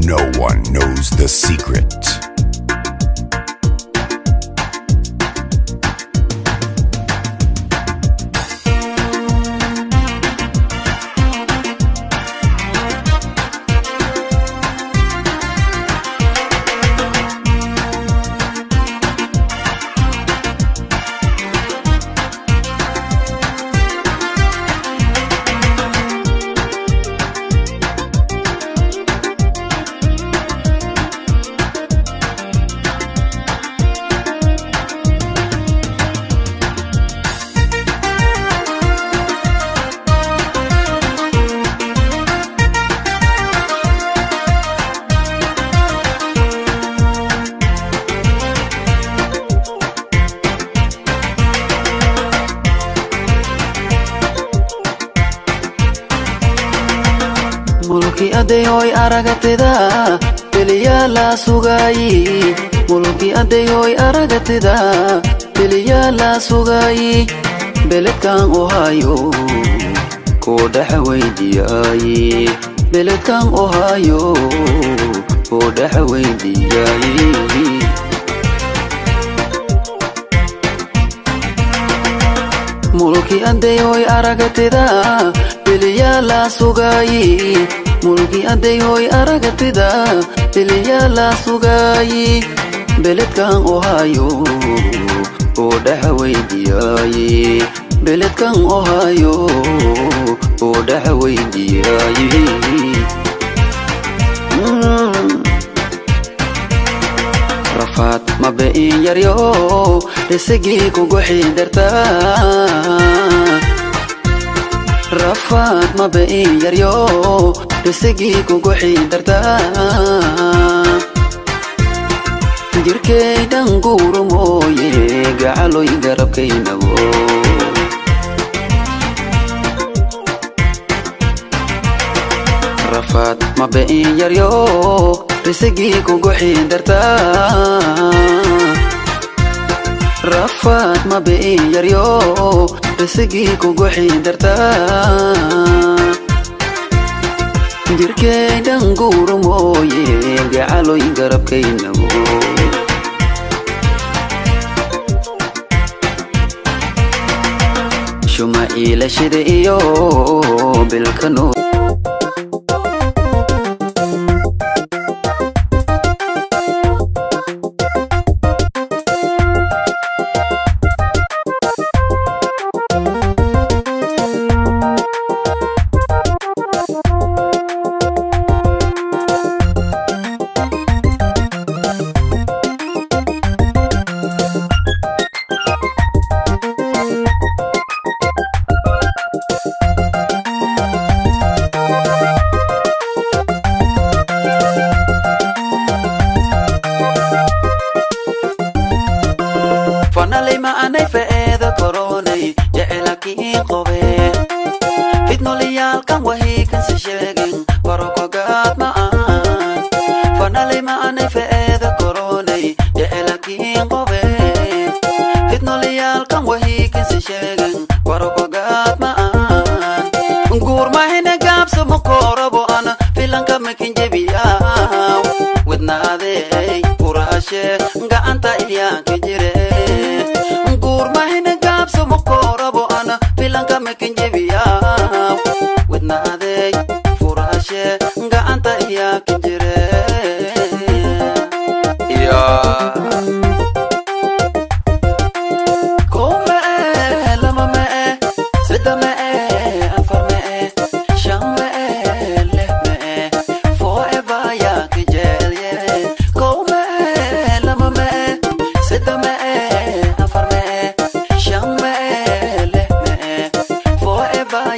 No one knows the secret. mulki adeyoy aragatida beliyaa la sugaayi mulki adeyoy aragatida beliyaa la sugaayi beledkan ohaayo koo dhexa weydiyaayi beledkan ohaayo koo dhexa weydiyaayi mulki adeyoy aragatida beliyaa la sugaayi mulki adeyoy aragatida beliyaa la sugaayi beledkan ohaayo oo dhexa weydiyaayi beledkan ohaayo oo dhexa weydiyaayi Mm. rafaad mabe in yaryo risigii kugu xidartaa rafaad mabe in yaryo risigii kugu xidartaa jirkaydan guuru mooye gacaloy garabkaynabo rafaad mabe in yaryo risigii kugu xidartaa rafaad mabe in yaryo risigii kugu xidartaa jirkaydan guuru mooye gacaloy garabkaynabo shuma iilashida iyo bilkano fanalay ma anay fe'eeda koronay jecelakiin qobe fidnolayaalkan wahiikanse sheegin barokogaad ma aan fanalay ma anay fe'eeda koronay jecelakiin qobe fidnolayaalkan wahiikanse sheegin barokogaad ma aan guurmahina gaabsa makorabo ana filanka makin jebiyaaw wadnaadey furaashe gacanta iyaanka jire guurmahina gaabsa makorabo ana filanka makin jebiyaaw wadnaadey furaashe gacanta iyaanka jire Yeah. Kow ma'e, lama ma'e, saddex ma'e, afar ma'e, shan ma'e, lix ma'e, forever yaa ka jecel yahay. Kow ma'e, lama ma'e, saddex ma'e, afar ma'e, shan ma'e, lix ma'e, forever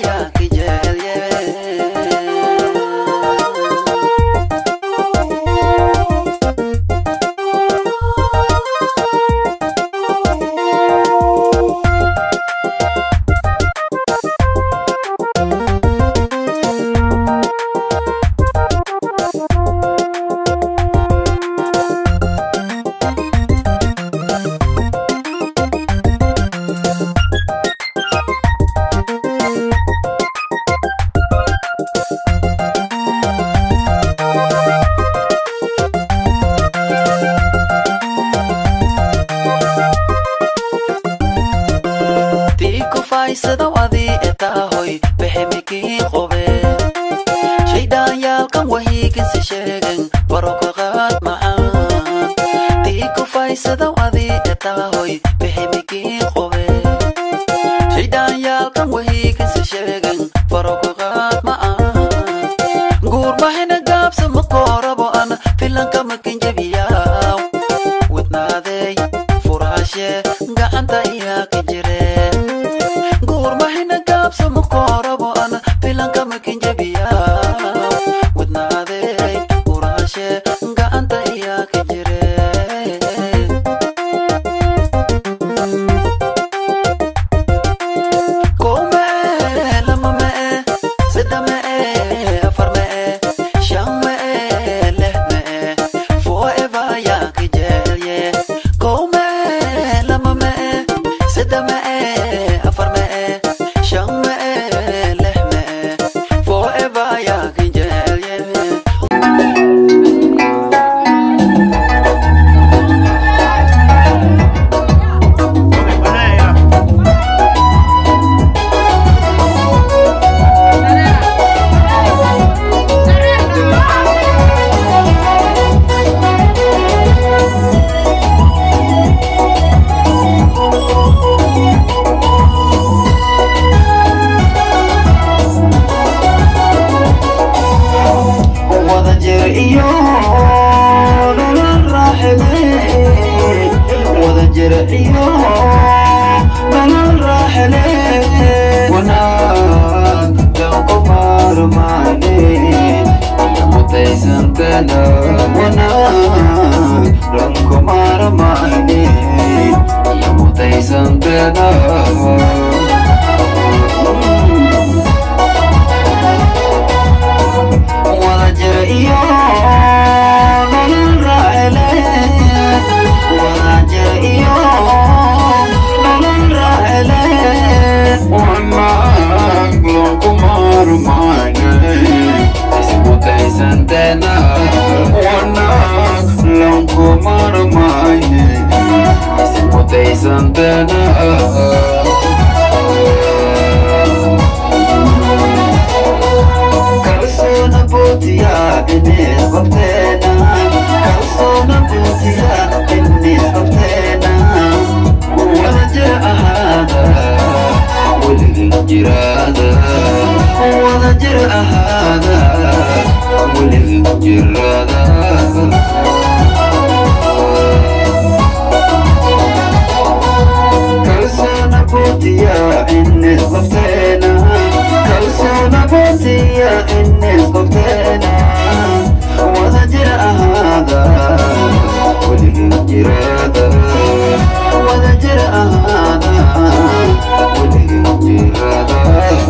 etaahoy biximikii qobe shaydhaanyaalkan wahiiginsi sheegen barokaqaad macaan tii kufaysadaw adii etaahoy biximikii qobe shaydhaanyaalkan wahiiginsi sheegen barokaqaad macaan guurmahina gaabsa makoorabo an filanka makinjabiyaaw wadnaadey furaashe gacanta iyaa ka jireen guurmahina gaabsa makoorabo an filanka makinjabiyaaw wadnaadey furaashe gacanta iyaa ka jireen kow mee lama mee saddex mee afar mee shan mee lix mee forever yaa ka jeelye kow mee lama mee saddex mee afar mee shan mee lix mee forever yaa ka jeelye wada jir iyo nolol raaxile wada jir iyo nolol raaxile wanaag danku maarmaane mutaysantana wanaag danku maarmaane mutaysantana wada jir iyo nolol raaxile wada jir iyo nolol raaxile wanaag lagu maarmaane ismutaysantena wanaag lagu maarmaane ismutaysantena kalsoona bootiya innis qabteena kalsoona bootiya innis qabteena wada jir ahaada weligin jiraada wada jir ahaada weligin jiraada kalsoona bootiya innis qabteena kalsoona bootiya innis qabteena wada jir ahaada weligin jiraada wada jir ahaada weligin jiraada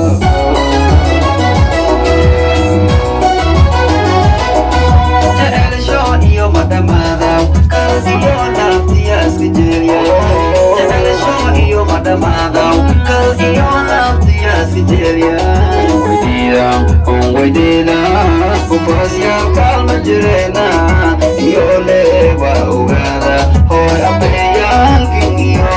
jecelsho iyo madhamaada kaldiyo laabtiya iska jeelya jecelsho iyo madhamaada kaldiyo laabtiya iska jeelya weydiida on weydiida kufaasyaal kaalma jireena iyo leeba ogaada hooy abeeyaalkin iyo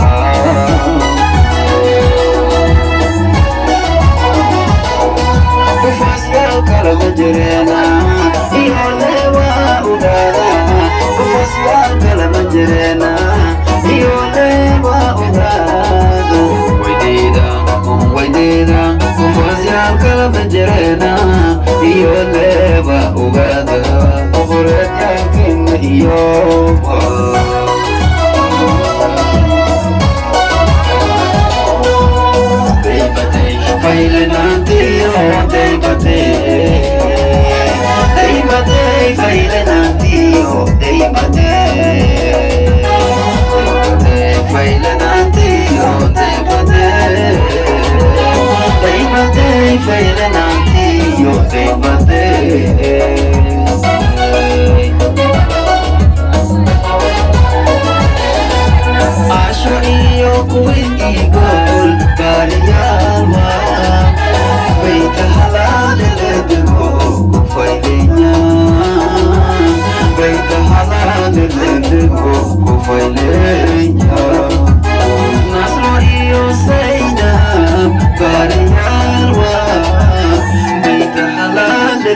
kufaasyaal kalama jireena iyo leeba ogaada kufaasyaal kalama jireena iyo leeba ogaada weydiida on weydiida kufaasyaal kalama jireena iyo leeba ogaada boqoreedyaalkin iyo Failenantiyo, deibate Deibate, failenantiyo, deibate Failenantiyo, deibate Deibate, failenantiyo, deibate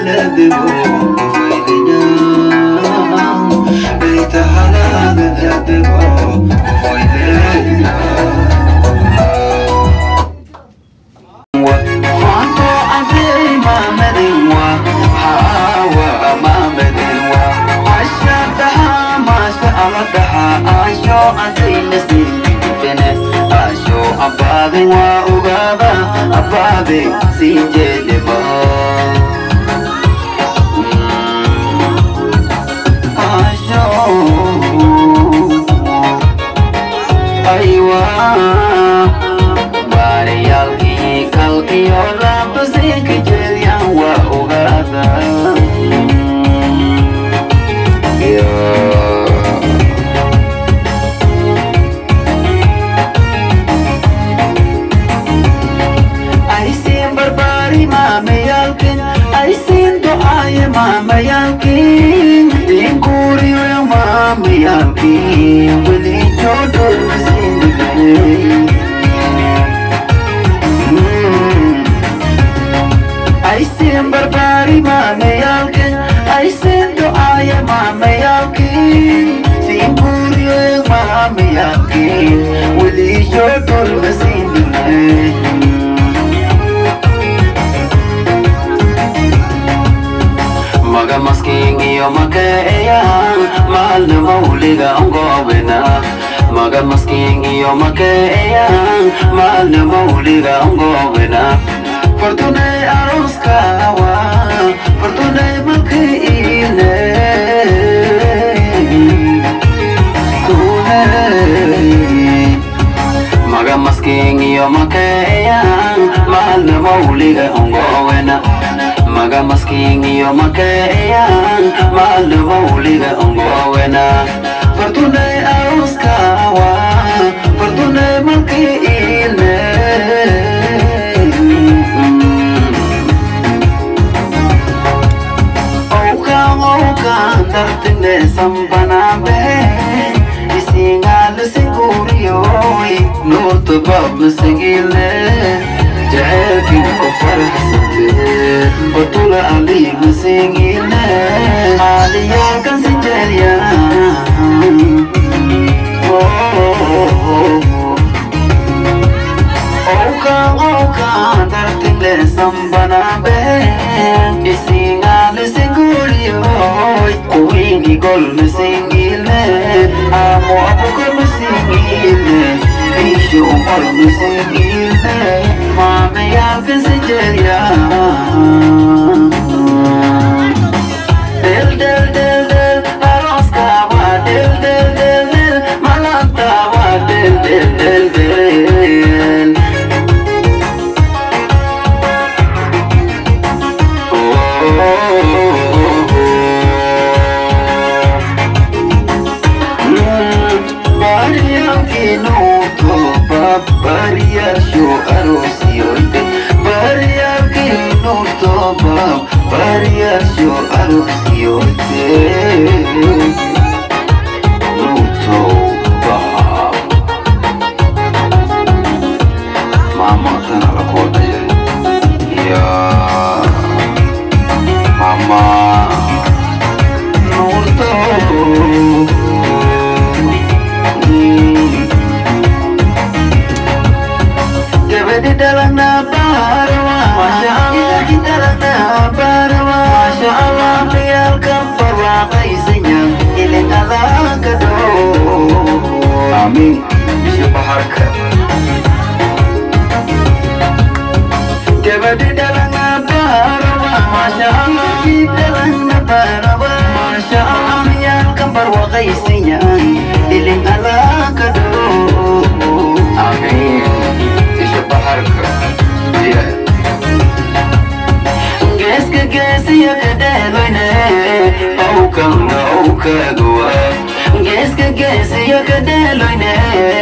geeska geesiyo ka dheeloyne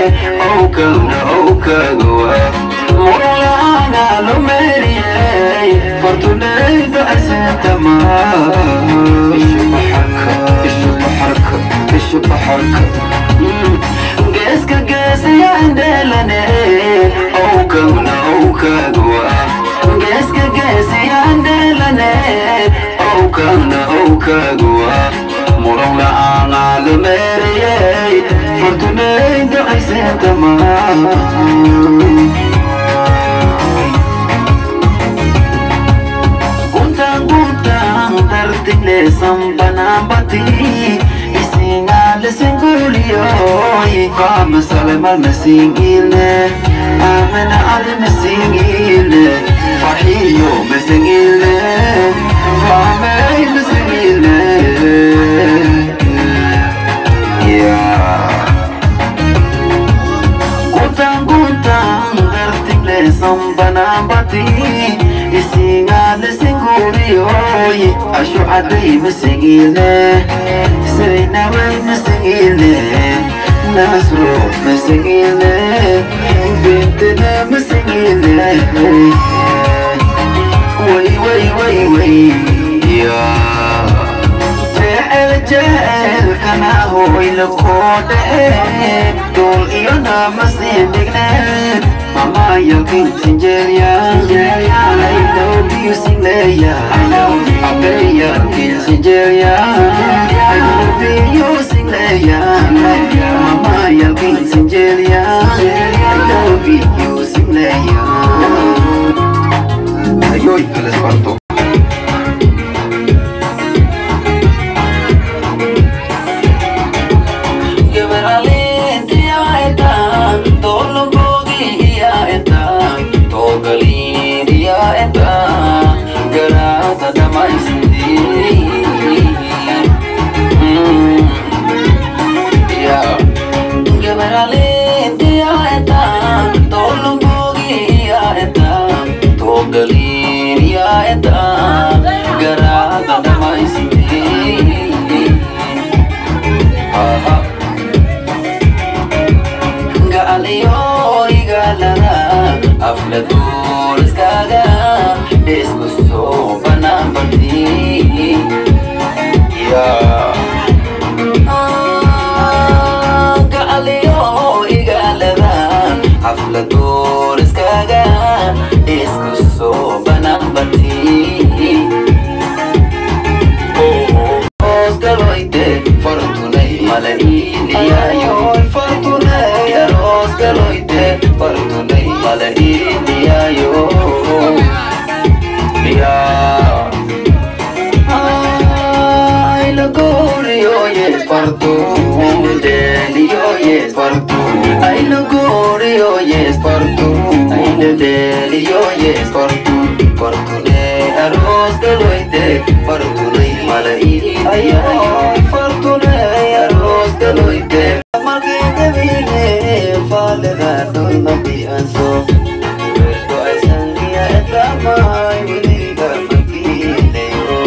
owkawna owkagowa murlaana lo meeriyey fortunaydo asentama geeska geesiyo indheelane owkawna owkagowa geeska geesiyo indheelane awkaana awkaaguwa muran la'aan aalameerayay fartunayda ayseentamaa Guntaan guntaan dartile sambanaan bati Isingaale singuliyoy Faama salemal mesingilne Amena ade mesingilne Fahiyo mesingilne Faamey mesingilne Yeah Guntaan guntaan dartile sambanaan bati Isingaale singuliyoy Ashu caday mesingilne Sarinaway mesingilne Nasro mesingilne Bintina mesingilne Way way way way Yeah jecel jecelkana hoyla koodhe dul iyo namasii dhigne mamayalkinsinjeerya aylobiusinleya abeyalkinsinjeerya aylobiusinleya mamayalkinsinjeerya aylobiusinleya ayoy kalesparto Aflatuliskaga Isku sobanaan bati Yeah Galiyo igalada Aflatuliskaga Isku sobanaan bati Osgaloite Fortunay malainiyayo Fortunay Osgaloite Fortunay malainiyayo Yeah Ay, logorio, yes, parto Delio, yes, parto Ay, logorio, yes, parto Ay, delio, yes, parto Fortune, arroz, galoite Fortune, malaini Ay, ay, fortune, arroz, galoite Malkite vine, fale gato, mabianso Puerto ay sangia, etama, ay, wiliga, makile,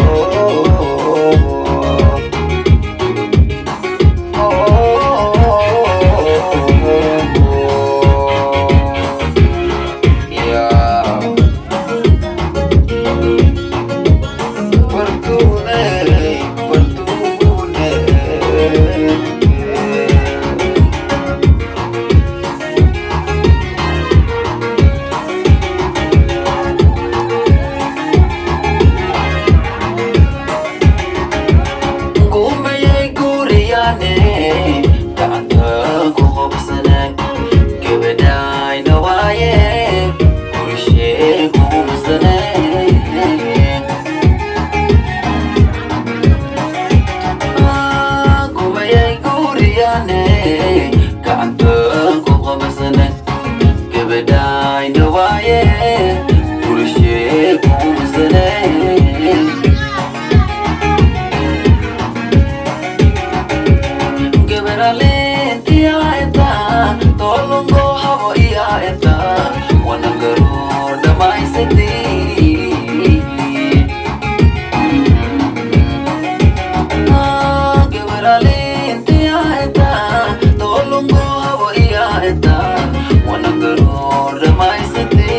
Gumayay guriyane Gacanta ku qabsanan Gabadhay na waaye Gurishee ku qabsanan Ah, Gumayay guriyane Gacanta ku qabsanan Gabadhay na waaye Gurishee ku qabsanan Geberalenti aeta, tolongo habo iaeta, wanagaru damai seti. Ah, Geberalenti aeta, tolongo habo iaeta, wanagaru damai seti.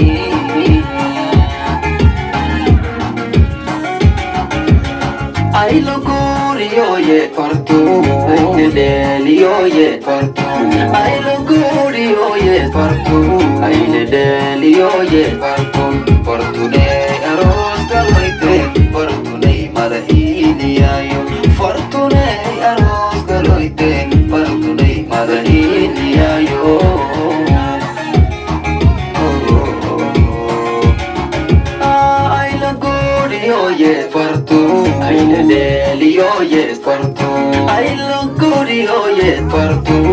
Ay locurio ye fartu Ay delio ye fartu Ay locurio ye fartu Ay delio ye fartu Fartu de arroz caloite Fartu de oye partout ay lo guri oye partout